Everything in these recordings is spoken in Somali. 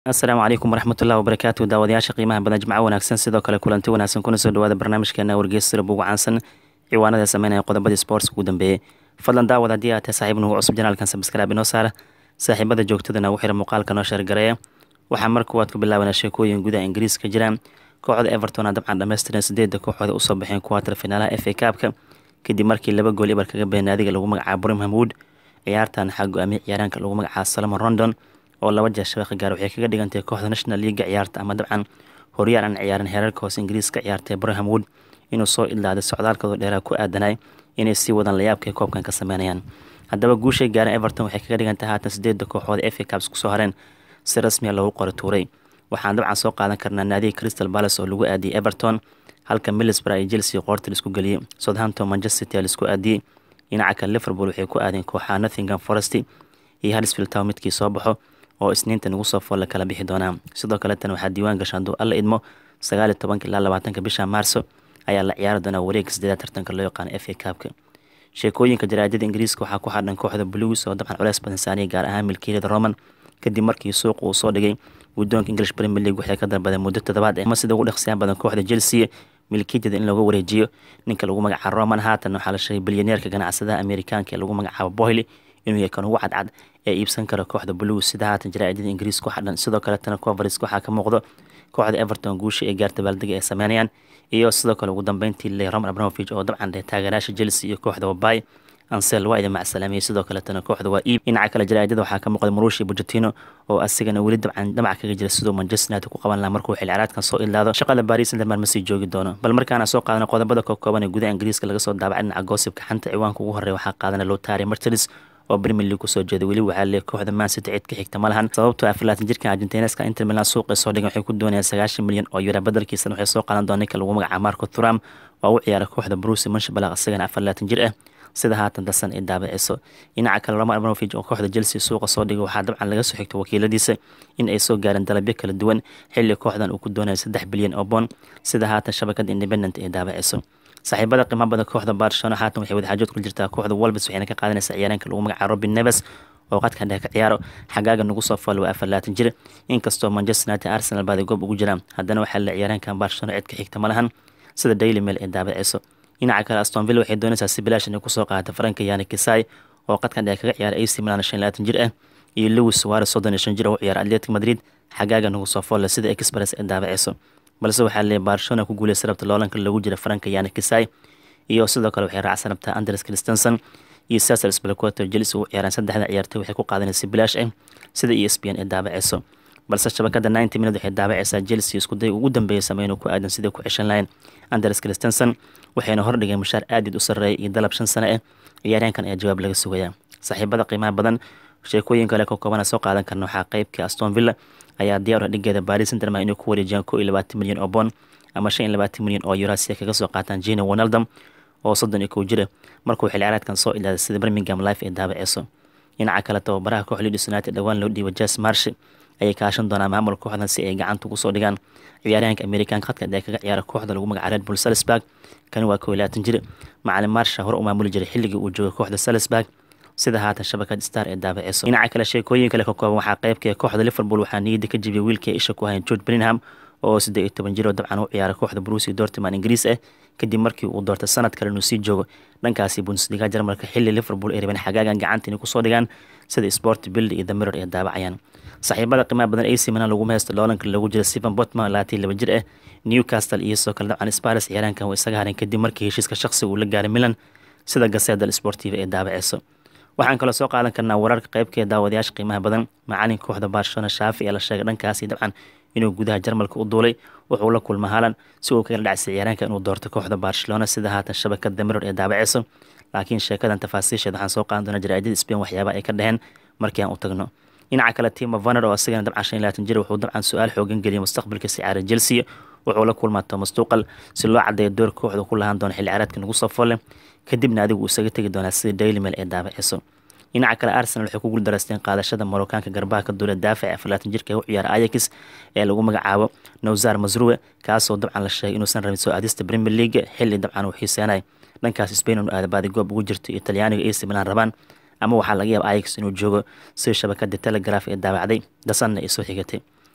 asalaamu calaykum waraxmatullahi wabarakaatu daawadayaasha qiimaha badan jimco wanaagsan sidoo kale kulanti wanaagsan kuna soo dhawaada barnaamijkeena wargeysira buugu caansan ciwaanada sameynaya qodobadii sportska ugu dambeeyey fadlan daawad haddii aad tahay saaxiib nugu cusub janaalkan sabskraaib inoo saara saaxiibada joogtadana ugu xira muuqaalka noo sheergareeya waxaa mar kuwaad ku bilaabanaa sheekooyin gudaha ingiriiska jira kooxda everton a dabcan dhammaystiran sideedda kooxooda usoo baxeen kuwaatar finaalaha f a kaabka kadib markii laba gool ibar kaga been naadiga lagu magacaabo brimham wood ciyaartan waxaa go-aamiyey ciyaaraanka lagu magacaabo salomon rondon oo laba jeer shabeeqa gaar waxay kaga dhigantay kooxda national leaga ciyaarta ama dabcan horyaal aan ciyaarin heerarka hoose ingiriiska ciyaartay braham wood inuu soo idlaaday socdaalkooda dheeraha ku aadanay inay sii wadaan layaabkay koobkan ka sameynayaan haddaba guushay gaareen everton waxay kaga dhigantahay haatan sideedda kooxooda f a cabs kusoo hareen si rasmiya loogu qori tuuray waxaan dabcan soo qaadan karnaa naadiga crystal palace oo lagu aadiyey everton halka middlesbrough iyo chelsea qoorta laisku geliyey southampton manchester city laisku aadiyey dhinaca kale liverpool waxay ku aadeen kooxaha nothingham forest iyo huddersfield town midkii soo baxo oo isniinta nagu soo fool la kala bixi doonaa sidoo kaletan waxaa diiwaan gasha hadduu alla idmo sagaaliyo tobanka ilaa labaatanka bisha maarso ayaa la ciyaari doonaa wareega sideedaad tartanka loo yaqaano f a kaabka sheekooyinka jaraadada ingiriiska waxaa ku xadhan kooxda blues oo dabcan culeys badan saaniya gaar ahaan milkiilada roman kadib markii suuqa uu soo dhigay guddoonka english premier league waxay ka dalbadeen muddo toddobaad eh ama sida ugu dhaqsiyaan badan kooxda chelsea milkiyadeeda in looga wareejiyo ninka lagu magacaabo roman haatan waxaa la sheegay bilyaneerka ganacsadaha amerikaanka ee lagu magacaabo bohly inuu yahay kan ugu cadcad ee iibsan kara kooxda blues sida haatan jaraa'idada ingiriiska ku xadhan sidoo kaletana conferenska waxaa ka muuqdo kooxda everton guusha ee gaarta baaldega ay sameynayaan iyo sidoo kale ugu dambeyntii le roman abramovich oo dabcan dheh taageeraasha chelsea iyo kooxda wabay ansel waa idin macsalaamiyey sidoo kaletana kooxda waa iib dhinaca kale jaraa'idada waxaa ka muuqda marushi bujatino oo asigana weli dabcan dhamac kaga jira siduu manchester united ku qaban lahaa markuu xil ciraadkan soo idlaado shaqada paris saint-germain ma sii joogi doono bal markaana soo qaadana qodobada kookooban ee gudaha ingiriiska laga soo daabacay dhinaca goosibka xanta ciwaanka ugu horreeya waxaa qaadana lotari martins oo premier league kusoo jeeda weli waxaa leey kooxda man city cid ka xigta ma lahan sababtoo afalaatan jirkan argentineska inter milan suuqay soo dhigan waxay ku doonayaan sagaashan milyan oo yura badalkiisana waxay soo qaadan doona ninka lagu magacaabo marco thuram oo u ciyaara kooxda bruce manshabalaq isagana afalaatan jir ah sida haatan dasan ay daabiciso dhinaca kale roman abramovich oo kooxda chelsea suuqa soo dhigay waxaa dabcan laga soo xigto wakiiladiisa in ay soo gaareen dalabyo kala duwan xilli kooxdan uu ku doonaya saddex bilyan oo boon sida haatan shabakada independent ay daabiciso saaxiibada qiimaha badan kooxda barcelona haatan waxay wadaxaajood ku jirtaa kooxda wolves waxayna ka qaadanaysaa ciyaaraanka lagu magacaabo robin neves oo qadka dhex ka ciyaaro xagaaga nagu soo fool waa afar laatan jir inkastoo manchester united arsenal baada goob ugu jiraan haddana waxaa la ciyaaraankan barcelona cid ka xigta ma lahan sida daily mail ay daabiciso dhinaca kale aston villa waxay doonaysaa si bilaash inay kusoo qaadata faranka yani kisai oo qadka dhex kaga ciyaara ac milan shan laatan jir ah iyo lewis suarez soddon iyo shan jir oo u ciyaara atletic madrid xagaaga nagu soo fool sida express ay daabiciso balse waxaa leeyahy barcelona ku guuleysa rabta loolanka lagu jira faranka yani kisai iyo sidoo kale waxay raacsan rabtaa andres christensen iyo cesar spelquater jelis ugu ciyaaraan saddexda ciyaartay waxay ku qaadanaysa bilaash ah sida e s p n ay daabaceyso balse shabakada ninety minute waxay daabaceysaa chelsea iskuday ugu dambeeya sameyn ku aadan siday ku ceshan lahayn andres christensen waxayna hordhigeen mushaar aadid u sarreeya iyo dalab shan sano ah ciyaaryaankan ayaa jawaab laga sugayaa saaxiibada qiimaha badan sheekooyin kale ka koobana soo qaadan karna waxaa qeybka aston villa ayaa diyaar dhigeeda paris saint-germain inay ku wareejiyaan ko iyo labaatan milyan oo bond ama shan iyo labaatan milyan oo euro si ay kaga soo qaataan jina ronaldom oo soddon iyo kow jira markuu xilciraadkan soo ilaaday sida birmingham life ay daabaceyso dhinaca kale tababaraha koox leeds united dhowaan loo dhiiba jas marsh ayay kaashan doonaa maamul kooxdan si ay gacanta ugu soo dhigaan ciyaaryahanka amerikaanka khadka dheer kaga ciyaara kooxda lagu magaca red bull salisburg kani waa kow iyo labaatan jir macalin marsha hore u maamuli jiray xilligii uu joogay kooxda salisburg sida haatan shabakad star ee daabaceyso dhinaca kale sheekooyin kale ka kooban waxaa qeybka kooxda liverpool waxaa niyadda ka jibiyay wiilkii isha ku hayan george brinham oo siddeed iyo toban jir oo dabcan u ciyaara kooxda brusi dortiman ingiriis ah kadib markii uu doortay sanad kale inuu sii joogo dhankaasi bundesliga jarmalka xilli liverpool ay rabeen xagaagan gacanta inay kusoo dhigaan sida sport bild iyo damiror ay daabacayaan saaxiibada qiimaha badan ac milan laguma haysto loolanka lagu jira stephen botman labaatan laba jir ah newcastle iyo sidoo kale dabcan spares ciyaaraankan waa isaga hareen kadib markii heshiiska shaqsiga uu la gaaray milan sida gaseeda sportiva ay daabaceyso waxaan kaloo soo qaadan karnaa wararka qeybkee daawadayaasha qiimaha badan macalinka kooxda barcelona shaafi ee la sheegay dhankaasi dabcan inuu gudaha jarmalka u duulay wuxuu la kulma haalan si uu kaga dhacsay ciyaaraanka inuu doorto kooxda barcelona sida haatan shabakada miror ee daabaceyso laakiin sheekadan tafaasiisheed waxaan soo qaadan doonaa jaraa'idada spain waxyaaba ay ka dheheen markii aan u tagno dhinaca kale timo vaner oo isagana dabcan shan iyo labaatan jir wuxuu dabcan su-aal xoogan geliyay mustaqbalka sicaara chelsea wuxuu la kulmaa thomas tuqal si loo cadeeyo door kooxda ku lahaan doona xilli ciyaareedka nagu soo folle kadibna adigu uu isaga tegi doonaa sida daily mail ee daabaceyso dhinaca kale arsenal waxay ku guuldareysteen qaadashada marookaanka garbaha ka duula daafaca afalaatan jirka ee u ciyaara ayax ee lagu magacaabo nowzar masruwe kaasoo dabcan la sheegay inuusan rabin soo aadista premier league xilli dabcan uu xiiseenay dhankaas spain inu aadabaadi goob ugu jirto iyo talyaaniga ac milan rabaan ama waxaa laga yaaba ayax inuu joogo sida shabakada telegraf ee daabacday dasanna ay soo xigatay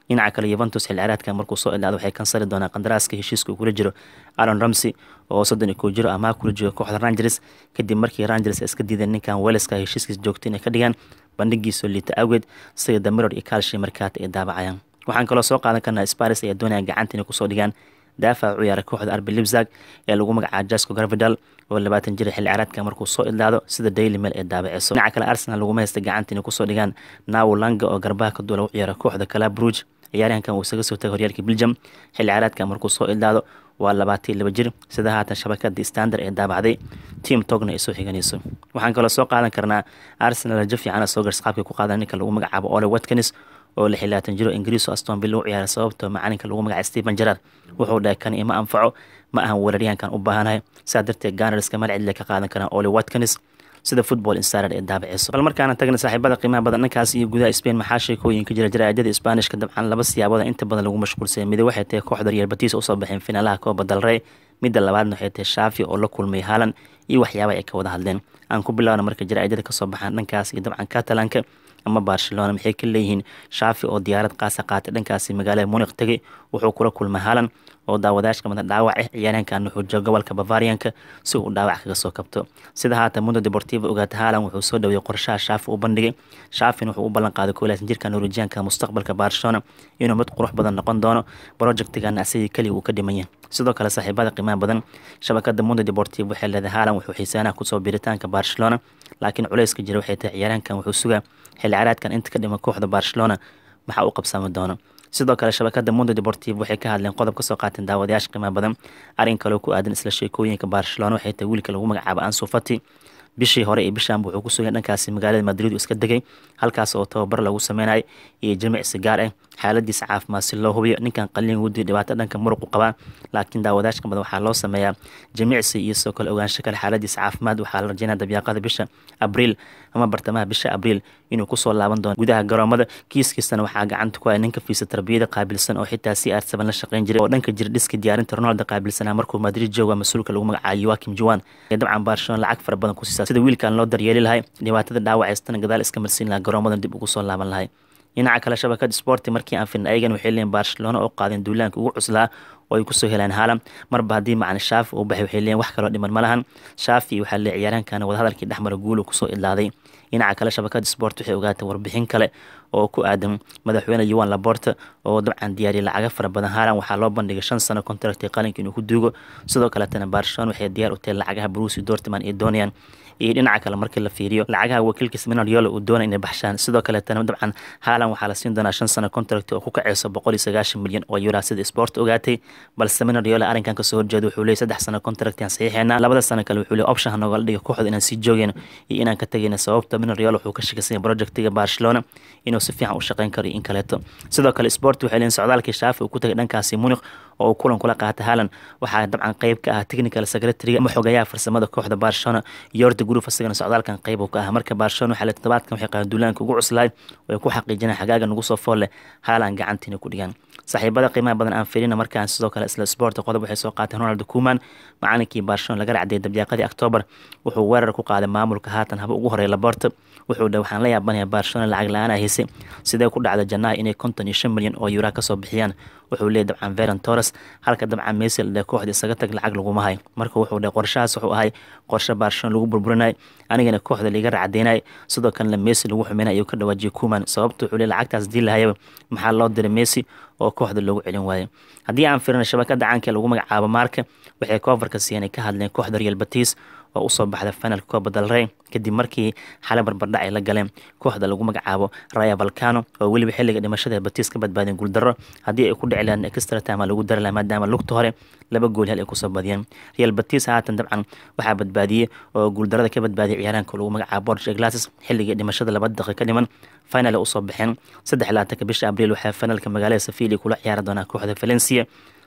dhinaca kale yuventus xil ciyaareedka markuu soo ilaado waxay kansali doonaa qandaraaska heshiiska uu kula jiro aron ramsey oo soddon iyo kow jiro amaah kula jiro kooxda rangers kadib markii rangers iska diideen ninkan weleska heshiiskiisa joogta inay ka dhigaan bandhigiisoo liita awgeed sida damiror iyo kaalshi markaata ay daabacayaan waxaan kaloo soo qaadan karnaa sparis ayaa doonaya gacanta inay kusoo dhigaan daafaca u ciyaaray kooxda arbi libzag ee lagu magacaabo jasco garvidal oo labaatan jira xilli ciyaareedka markuu soo idlaado sida daily mail ee daabaceyso dhinaca kale arsenal laguma haysta gacanta inay kusoo dhigaan nawo langa oo garbaha ka duula u ciyaara kooxda kala bruge ciyaaryahankan uu isaga soo tagay horyaalka belgium xilli ciyaareedka markuu soo idlaado waa labaatan iyo laba jir sida haatan shabakada standard ee daabacday team togna ay soo xiganayso waxaan kaloo soo qaadan karnaa arsenal rajo fiicana soo gars qaabkay ku qaadan ninka lagu magacaabo ole watkins oo lix laatan jiro ingiriis oo aston villa u ciyaaray sababtoo macalinka lagu magacaay stephen gerard wuxuu dhahay kan ima anfaco ma ahan weeraryahankan u baahanahay saa darteed ganarska malcidle ka qaadan karaan ole watkins sida football insider ee daabaceyso bal markaana tagna saaxiibada qiimaha badan dhankaas iyo gudaha spain maxaa sheekooyinka jira jaraa'idada isbaanishka dabcan laba siyaabood inta badan lagu mashquulsaya midi waxay tahay kooxda real batis usoo baxeen finaalaha kooba dalrey midda labaadna waxay tahay shaafi oo la kulmay haalan iyo waxyaabaha ay ka wada hadleen aan ku bilaabna marka jaraa'idada kasoo baxaan dhankaas iyo dabcan catalanka ama barcelona maxay ka leeyihiin shaafi oo diyaarad qaasa qaatay dhankaasi magaalada muniq tegay wuxuu kula kulmay haalan oo daawadaashka mada dhaawac ah ciyaaryahankan wuxuu jooga gobolka bavarianka si uu dhaawac kaga soo kabto sida haatan mundo deportiva ogaata haalan wuxuu soo dhaweeyey qorshaha shaafi u bandhigay shaafin wuxuu u ballan qaaday koolaasan jirka norwejianka mustaqbalka barcelona inuu mid qurux badan noqon doono projectigan asigii keliya uu ka dhiman yahay sidoo kale saaxiibada qiimaha badan shabakada mundo deportiva waxay leedahay haalan wuxuu xiisaanaha kusoo biritaanka barcelona laakiin culayska jira waxay tahay ciyaaryahankan wuxuu sugaa xilli caraadkan inta ka dhiman kooxda barcelona maxaa u qabsami doono sidoo kale shabakada mundo deportiv waxay ka hadleen qodob kasoo qaateen daawadayaasha qiimaha badan arrin kaloo ku aadan isla sheekooyinka barcelona waxay tahay wiilka lagu magacaabo ansu fati bishii hore iyo bishaanba wuxuu ku sugay dhankaasi magaalada madrid uu iska degay halkaas oo tababar lagu sameynaya iyo jimicsi gaar ah xaaladiisa caafimaad si loo hubiyo ninkan qaliin wudi dhibaato dhanka muruqu qabaa laakiin daawadaashka badan waxaa loo sameeyaa jimicsi iyo sidoo kale ogaansho kale xaaladiisa caafimaad waxaa la rajeynaya dabyaaqada bisha abriil ama bartamaha bisha abriil inuu kusoo laaban doono gudaha garoomada kiiskiisana waxaa gacanta ku haya ninka fiisa tarbiyada qaabilsan oo xitaa c r seven la shaqeyn jiray oo dhanka jira dhiska diyaarinta ronaldo qaabilsanaa markuu madrid jooga mas-uulka lagu magacaabo yoakim juan ee dabcan barcelona lacag fara badan ku siisaa sida wiilkan loo daryeeli lahay dhibaatada dhaawacaystana gadaal iska marsiin lahaa garoomadan dib ugu soo laaban lahay dhinaca kale shabakada sporti markii aan filna ayagan waxay leeyiin barcelona oo qaadeen duulaanka ugu cuslaa oo ay kusoo heleen haalam marba haddii macna shaafi uu baxay waxay leeyiin wax kaloo dhiman ma lahan shaafi waxaa lee ciyaaraankan wadahadalkii dhexmara guulu kusoo idlaaday dhinaca kale shabakada sport waxay ogaatay warbixin kale oo ku aadan madaxweyne yuan laborta oo dabcan diyaariyay lacaga fara badan haalan waxaa loo bandhigay shan sano contracti qalinka inuu ku duugo sidoo kaletana barcelona waxay diyaar u tahay lacagaha brusi dortman ay doonayaan iyo dhinaca kale markii la fiiriyo lacagaha wakiilkiisa minaryola uu doonay inay baxshaan sidoo kaletana dabcan haalan waxaa la siin doonaa shan sano contract oo ku kaceyso boqol iyo sagaashan milyan oo yura sida sport ogaatay balse minaryola arrinkan kasoo horjeeda wuxuu leeyay saddex sano contract aan saxiixeena labada sano kale wuxuu leeyay option hanogala dhiga kooxda inaan sii joogeyno iyo inaan ka tegeyna sababta minaryola wuxuu ka shakasanya projectiga barcelona inuu si fiican u shaqeyn karo in kaleeto sidoo kale sport waxay leeyiin socdaalkii shaafi uu ku tagay dhankaasi muniq oo uu kulan kula qaatay haalan waxaa dabcan qeyb ka ah technical secretary ama xogayaha farsamada kooxda barcelona yorda group asagana socdaalkan qeyb uu ka ah marka barcelona waxaa le todobaadkan waxay qaadeen duulaanka ugu cuslaay oo ay ku xaqiijinaan xagaaga nagu soo fool leh haalan gacantiina ku dhigaan saaxiibada qiimaha badan aan filina markaan sidoo kale isla sport qodob waxay soo qaateen ronald kuman macalinkii barcelona laga racday dabyaaqadii octoobar wuxuu weerar ku qaaday maamulka haatan haba ugu horeeya laborta wuxuu dhe waxaan la yaabanayaa barcelona lacag la-aan a haysay sidee ku dhacda janaaha inay konton iyo shan milyan oo yuraa kasoo bixiyaan wuxuu leeyay dabcan veron torres halka dabcan messi la dheh kooxda isaga tag lacag laguma hay marka wuxuu dheh qorshahaas wuxuu ahay qorshe barcelona lagu burburinay anigana kooxda liiga racdeynay sidoo kalena messi lagu xumeynay ayuu ka dhawaajiyay kuman sababta wuxuu leey lacagtaas dii lahayaba maxaa loo diray messi oo kooxda loogu celin waayay haddii aan firino shabakada caanka lagu magacaabo maarka waxay koofarka siiyeen ay ka hadleen kooxda real batis oo usoo baxda finalka kooba dalrey kadib markii xale barbardhac ay la galeen kooxda lagu magacaabo raya valcano oo weliba xilliga dhimashada batis ka badbaadeen guuldarro haddii ay ku dhici lahayn extra time lagu dari laha maadaama lugta hore laba gool hel ay kusoo badiyeen real batis haatan dabcan waxaa badbaadiyey oo guuldarada ka badbaadiyay ciyaaraanka lagu magacaabo borge glasses xilligii dhimashada laba daqiiqa dhiman final usoo baxeen saddex laatanka bisha abriil waxaa finalka magaalada sevilla kula ciyaari doonaa kooxda valencia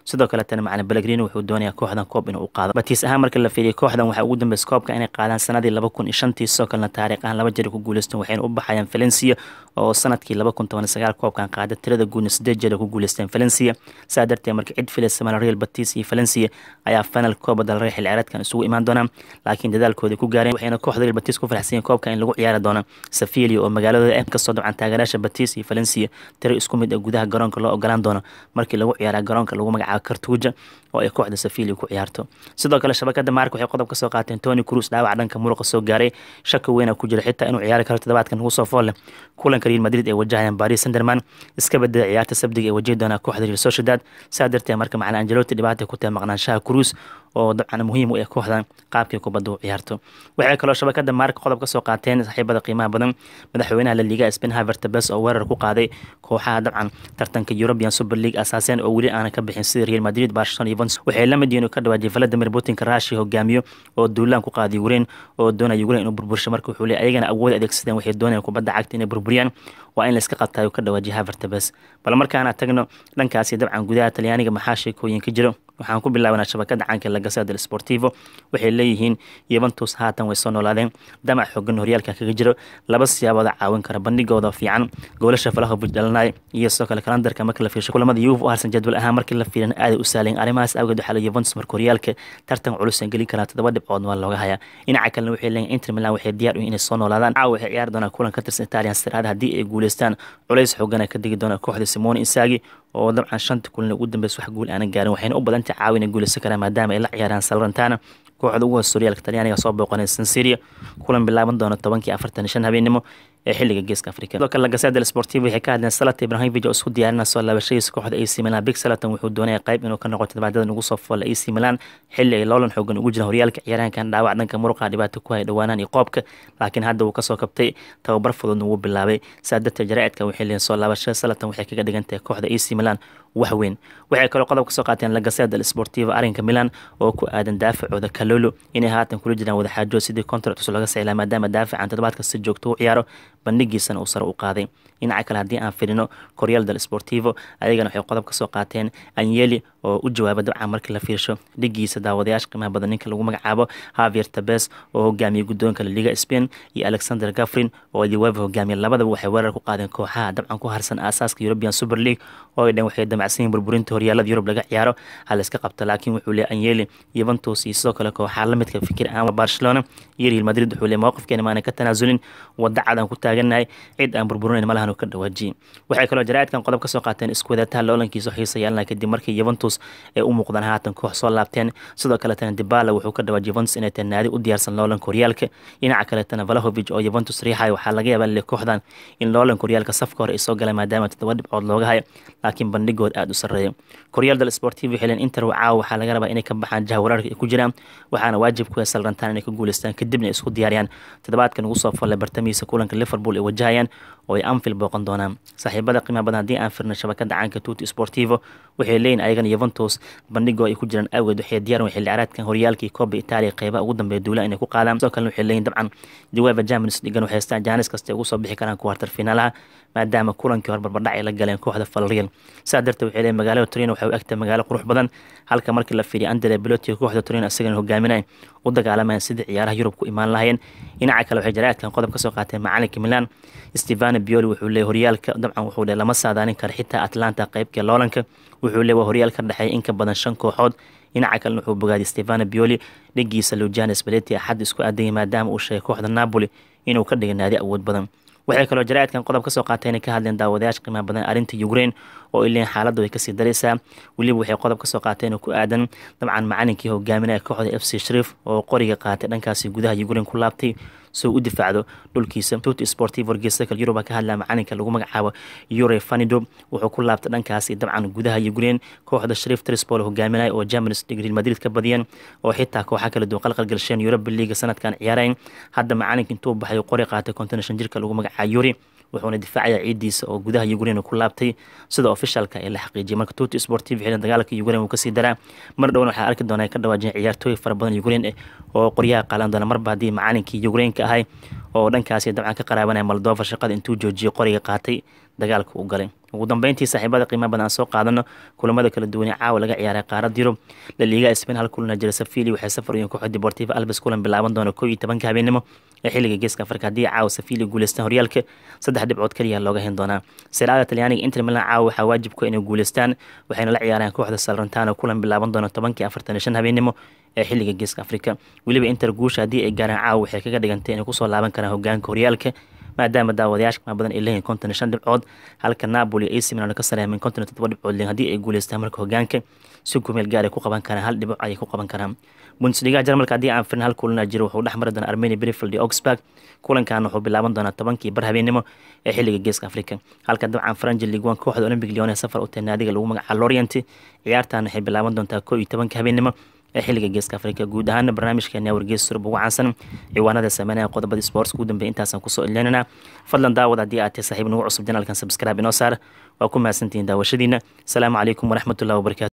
sidoo kaletana macalin belegrini wuxuu doonayaa kooxdan koob inuu u qaado batiis ahaan marka la fiiriyo kooxdan waxaa ugu dambeysa koobka inay qaadaan sanadii laba kun iyo shantii sidoo kalena taariikh ahaan laba jeer ku guuleysteen waxayna u baxayaan valencia oo sanadkii laba kun toban sagaal koobkan qaada tirada guudna sideed jeer ku guuleysteen valencia saa darteed marka cid filaysa mala real batis iyo valencia ayaa final kooba dalrey xil ciyaareedkan isugu imaan doonaa laakiin dadaalkooda ku gaareen waxayna kooxda real batis ku faraxsan koobka in lagu ciyaari doono safilia oo magaaladooda ah kasoo dabcan taageeraasha batis iyo valencia tiro isku mid ah gudaha garoonka loo ogolaan doono markii lagu ciyaara garoonka lagu magacaabo kartuuja oo ay kooxda safilia ku ciyaarto sidoo kale shabakada maarka waxay qodob ka soo qaateen tony cruz dhaawac dhanka muruqa soo gaaray shaka weyna ku jira xitaa inuu ciyaari karo toddobaadkan ugu soo fool leh kulanka real madrid ay wajahayaan paris sanderman iska bedela ciyaarta sabdiga ee wajihi doonaa kooxda real sociedad saa darteed marka macalin angeloti dhibaata ku tahay maqnaanshaha cruz oo dabcan muhiim u ah kooxdan qaabkii kubadda u ciyaarto waxay kaloo shabakada maarka qodob ka soo qaateen saaxiibada qiimaha badan madaxweynaha la liga spain havertabes oo weerar ku qaaday kooxaha dabcan tartanka european super league asaaseen oo weli aanan ka bixin sida real madrid barcelona evans waxay la mid yihiin uu ka dhawaajiyay valadimir putinka rashi hogaamiyo oo duulaan ku qaaday ukraine oo doonaya ukraine inuu burbursho marka wuxuu leeyahay ayagana awood adeegsadeen waxay doonayaan kubadda cagta inay burburiyaan waa in layska qabtaa uu ka dhawaajiyay havertabes bal markaana tagno dhankaasi dabcan gudaha talyaaniga maxaa sheekooyin ka jiro waxaan ku bilaabanaa shabakada caanka lagasa del sportivo waxay leeyihiin yuventus haatan way soo noolaadeen damac xoogan horyaalka kaga jiro laba siyaabooda caawin kara bandhigooda fiican goolasha falahovic dhalanay iyo sidoo kale kalandarka marka la fiirsho kulamada yuve u harsan jadwal ahaan markii la fiirin aaday u saalayn arrimahaas awgeed waxaa la yuventus marka horyaalka tartan culus aan gelin karaa toddoba dhibcood waa looga hayaa dhinaca kalena waxay leeyihin inter milan waxay diyaar u inay soo noolaadaan caawa waxay ciyaari doonaan kulan ka tirsan italian siraada haddii ay guuleystaan culays xoogana ka digi doona kooxda simone insagi oo dabcan shanta kulan ugu dambeysa wax guul aanan gaarin waxayna u badantay caawin ay guuleysan karaan maadaama ay la ciyaaraan salrantana kooxda ugu hoos horyaalka talyaaniga soo booqanay sansiria kulan bilaaban doona tobankii afartan shan habeenimo ee xilliga geeska afrika sidoo kale lagasa del sportivo waxay ka hadleen salat ibrahimovic oo isku diyaarinaa soo laabashadiisa kooxda ac milan big salatan wuxuu doonaya qayb inuu ka noqo todobaadyada ugu soo foola ac milan xilli ay loolan xoogan ugu jiraan horyaalka ciyaaraankan dhaawac dhanka muruqa dhibaato ku haya dhowaanaan iyo qoobka laakiin hadda wuu kasoo kabtay tababar fududna wuu bilaabay saa darteed jaraa'idkan waxay leeyihin soo laabashada salatan waxay kaga dhigan tahay kooxda ac milan wax weyn waxay kaloo qodob ka soo qaateen lagasa del sportivo arrinka milan oo ku aadan daafacooda kalolo inay haatan kula jiraan wadaxaajood sidii contract laga saylaa maadaama daafacan toddobaadka si joogto u ciyaaro bandhigiisana uu sare u qaaday dhinaca kale haddii aan firino koryaal del sportivo ayagana waxay qodob ka soo qaateen anyeli oo u jawaaba dabcan markii la fiirsho dhigiisa daawadayaasha qiimaha badan ninka lagu magacaabo havier tabes oo hogaamiyay guddoonka laliga spain iyo alexander gafrin oo diwava hogaamiya labadaba waxay weerar ku qaadeen kooxaha dabcan ku harsan aasaaska european super league oo ay dhan waxay damacsan yihin burburinta horyaalada yurub laga ciyaaro hala iska qabta laakiin wuxuu leey anyeli yuventus iyo sidoo kale kooxaha lamidka fikir aan barcelona iyo real madrid wuxuu leey mowqifkeena maana ka tanaasulin wadda cad aan ku taaganahay cid aan burburinayn malahan ka dhawaajiyey waxay kaloo jaraa'idkan qodob ka soo qaateen isku wadataha loolankiisa xiisa yeelana kadib markii yuventus ay u muuqdaan haatan koox soo laabteen sidoo kaletana dibala wuxuu ka dhawaajiyay yuventus inay tahay naadi u diyaarsan loolanka horyaalka dhinaca kaletana valahovic oo yuventus riixayo waxaa laga yaabaa le kooxdan in loolanka horyaalka safka hore ay soo galeen maadaama toddoba dhibcood looga hayo laakiin bandhigood aada u sarreeyo koryaal del sportivo xilen inter caawa waxaa laga rabaa inay ka baxaan jaha waraarka ay ku jiraan waxaana waajib ku heesal rantaan inay ka guuleystaan kadibna ay isku diyaariyaan toddobaadkan ugu soo folle bartamihiisa kulanka liverpool ay wajahayaan oo ay anfield booqan doonaan saaxiibada qiimaha badan haddii aan firna shabakada caanka tuti sportivo waxay leeyihin ayagana yuventus bandhigoo ay ku jiraan awgeed waxay diyaar xilli ciyaareedkan horyaalkii kooba itaaliya qeybaha ugu dambeeya duula inay ku qaadaan sidoo kalena waxay leeyihin dabcan jawaaba germanis dhigan waxay haystaan jaanis kasta ugu soo bixi karaan kuwartar finaalaha maadaama kulankii hor barbardhac ay la galeen kooxda falreal saa darteed waxay leeyihin magaalada torino waxay u egtahay magaalo qurux badan halka markii la fiiriya andre beloti kooxda torino isagana hogaaminay u dagaalamayaan sidii ciyaaraha yurub ku imaan lahayeen dhinaca kale waxay jaraa'idkan qodob ka soo qaateen macalinka milan stefano bioli wuxuu leeyay horyaalka dabcan wuxuu le lama saadaalin kara xitaa atlanta qeybkii loolanka wuxuu leey waa horyaal ka dhexeeya in ka badan shan kooxood dhinaca kalena wuxuu bogaadiyay stefano bioli dhigiisa lujanes spaleti axad isku aadayay maadaama uu sheegay kooxda napoli inuu ka dhigay naadi awood badan waxay kaloo jaraa'idkan qodob ka soo qaatay inay ka hadleen daawadayaasha qiimaha badan arrinta ukraine oo ay leeyihin xaaladda way kasii daraysaa weliba waxay qodob ka soo qaateen oo ku aadan dabcan macalinkii hogaaminaya kooxda f c shariif oo qoriga qaatay dhankaasi gudaha ukraine ku laabtay soo u difaacdo dhulkiisa tut sportivo geesaka yuruba ka hadlaya macalinka lagu magacaabo yure fanido wuxuu ku laabtay dhankaasi dabcan gudaha ukraine kooxda shariif trispol hogaaminaya oo germanis real madrid ka badiyeen oo xitaa kooxa kala duwan qalqalgalsheen europa leaga sanadkan ciyaarayn hadda macalinka intuu baxay qori qaatay konton shan jirka lagu magacaabo yuri wuxuuna difaacaya ciidiisa oo gudaha ukraine ku laabtay sida ofishaalka ee la xaqiijiyay marka tuti sportiv xilin dagaalka ukraine wuu kasii daraa mar dhowna waxaa arki doonaa ka dhawaajiyeen ciyaartooy fara badan ukraine oo qoryaha qaalan doona marba haddii macalinkii ukraineka ahay oo dhankaasi dabcan ka qaraabanaya moldova shaqada intuu joojiyay qoriga qaatay dagaalka u galay ugu dambeyntii saaxiibada qiimaha badan aan soo qaadano kulamada kala duwanee caawa laga ciyaaray qaarad yurub laliiga spain hal kulana jira safili waxay safar uyiin kooxda deportiva albes kulan bilaaban doona koo iyo tobanka habeenimo ee xilliga geeska afrika haddii caawa safili guuleystaan horyaalka saddex dhibcood kaliya looga hen doonaa siraada talyaaniga inter milan caawa waxaa waajib ku inay guuleystaan waxayna la ciyaareen kooxda salrantano kulan bilaaban doona tobankii afartan iyo shan habeenimo ee xilliga geeska afrika weliba inter guusha haddii ay gaaraan caawa waxay kaga dhigantay inay kusoo laaban karaan hogaanka horyaalka maadaama daawadayaasha qimaa badan ay leeyihin konton iyo shan dhibcood halka napoli ac milan ka sareemeen konton iyo toddoba dhibcood leeyihin haddii ay guuleystaan marka hogaanka si kumeel gaar ay ku qaban karaan hal dhibic ayay ku qaban karaan bundesliga jarmalka haddii aan firin hal kulana jiro wuxuu dhex mari doonaa armenia brifield iyo augsburg kulankan wuxuu bilaaban doonaa tobankii bar habeenimo ee xilliga geeska afrika halka dabcan faranji liguan kooxda olympic leone safar u tahay naadiga lagu magacaabo lorient ciyaartan waxay bilaaban doontaa koo iyo tobanka habeenimo ee xilliga geeska afrika guud ahaana barnaamijkeena wargeys surub ugu caansan ciwaanada sameynaya qodobadii sports ugu dambeey intaasaan kusoo ileynana fadlan daawad haddii aad tahay saaxiib nagu cusub janaalkan subscribe inoo saar waa ku mahadsantihiin daawashadiina asalaamu calaykum waraxmatullahi wabarakatu